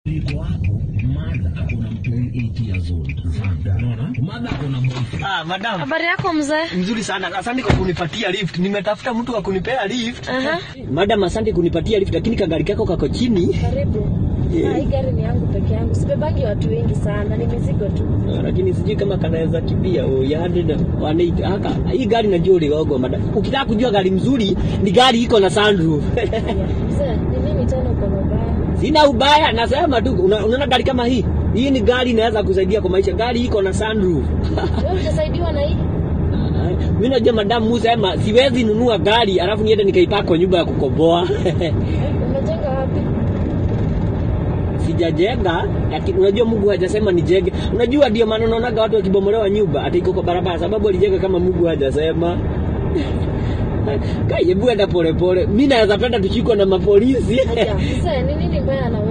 Iko hapo mada akona mtoi 8 years old. Unaona? Mada akona boyfriend. Ah, madam. Habari yako mzee? Mzuri sana. Asante kwa kunipatia lift. Nimetafuta mtu wa kunipea lift. Aha. Madam, asante kunipatia lift lakini kagari kako kako chini. Karibu. Yeah. Ah, hii gari ni yangu peke yangu. Sibebangi watu wengi sana, ni mizigo tu. Ah, Lakini sijui kama kanaweza kimbia oh, ya 100 180 haka. Hii gari najua uligogo madam. Ukitaka kujua gari mzuri ni gari iko na sunroof. Yeah. Mzee, ni nini tena uko na ubaya? Sina ubaya, nasema tu una- unaona gari kama hii. Hii ni gari inaweza kusaidia kwa maisha. Gari iko na sunroof. Wewe utasaidiwa na hii? Mimi najua madam Musema siwezi nunua gari alafu niende nikaipaka kwa nyumba ya kukoboa. Umejenga wapi? sijajenga lakini unajua Mungu hajasema nijenge. Unajua ndio maana unaonaga watu wakibomolewa nyumba ati iko kwa barabara sababu alijenga kama Mungu hajasema. Kai hebu enda pole pole. Mimi naweza penda tushikwe na mapolisi. Aja, mzee, ni nini mbaya na wewe?